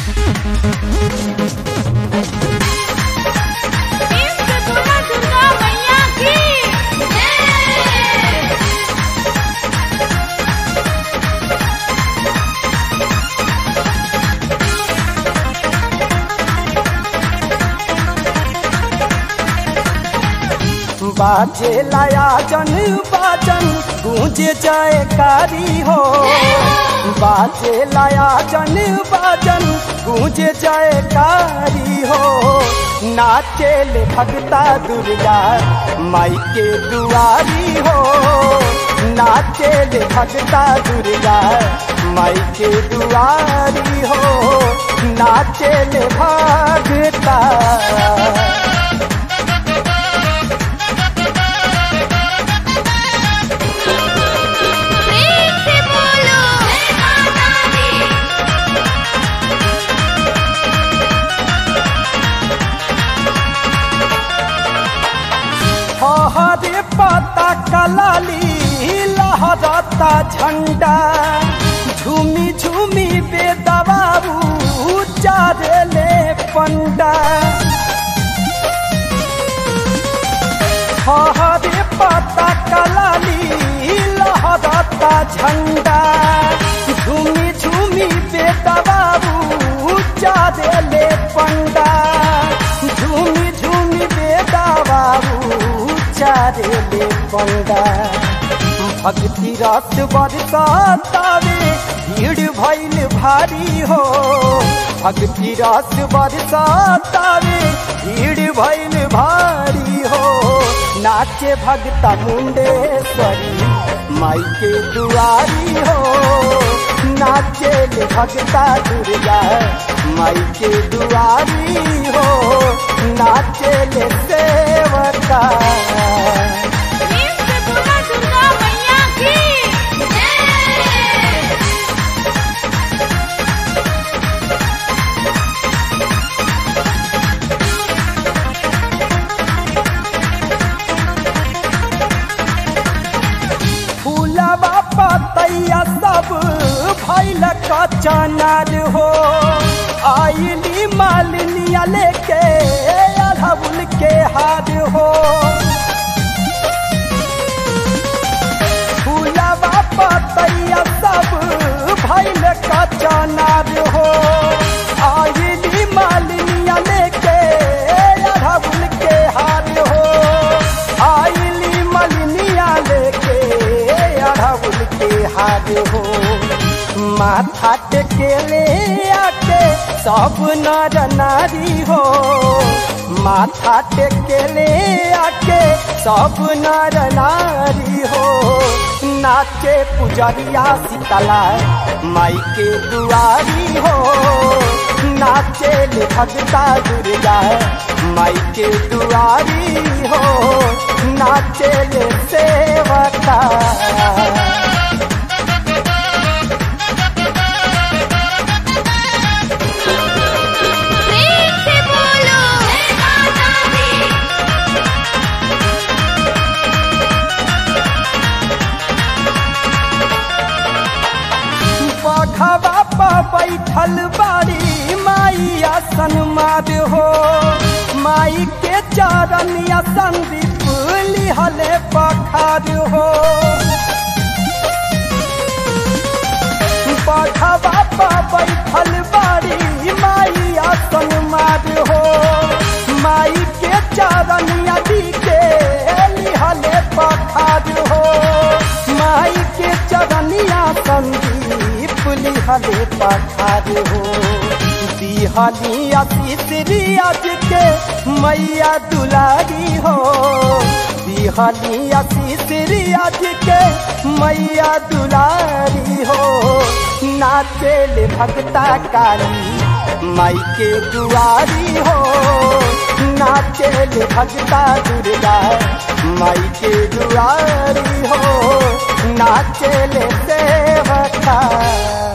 इस दुर्गा दुर्गा मैया की जय बाजे लाया जन बाजन गूंजे जाए कारी हो बाजे लाया जन बाजन गूंजे जाए कारी हो नाचे ले भगता दुर्गा माई के दुआरी हो नाचे ले भगता दुर्गा माई के दुआरी हो नाचे ले भगता प्रेम से बोलो जय माता दी हरे पता कलाली लहरता झंडा झूमी झूमी बेदबाबू चारेले पंडा हरे पता कलाली लहरता झंडा झूमी झूमी बेदबाबू चारेले पंडा झूमी झूमी बेदबाबू चारेले पंडा भक्ति रस बरसातावे भीड़ भैल भारी हो भक्ति रस बरसातावे भीड़ भैल भारी हो नाचे भगता मुंडेश्वरी माई के दुआरी हो नाचे ले भगता दुर्गा माई के दुआरी हो नाचे ले सेवका इस दुर्गा दुर्गा मैया की जय फूलवा पतैया सब भैल कचनार हो आइली मालिनिया लेके अढ़बुल के हार हो फूलवा पतैया सब भैल कचनार हो आइली मालिनिया लेके अढ़बुल के हार हो आइली मलिनिया लेके अढ़बुल के हार हो माथा टेके ले आके सब नर नारी हो माथा टेके ले आके सब नर नारी हो नाचे पुजरिया शीतला माई के दुआरी हो नाचे ले भगता दुर्गा माई के दुआरी हो नाचे ले सेवका प्रेम से बोलो जय माता दी बघवा पर बैठल बाड़ी माई आसन मार हो माई के चरण संदीप लिहले पखार हो बघवा पर बैठल बाड़ी माई आसन मार हो माई के चरण दी के लिहले पखार हो माई के चरनिया संदीप लिहले पखार हो दिहली आशीष रियाज के मैया दुलारी हो दिहली आशीष रियाज के मैया दुलारी हो नाचे ले भगता काली माई के दुआरी हो नाचे ले भगता दुर्गा माई के दुआरी हो नाचे ले सेवका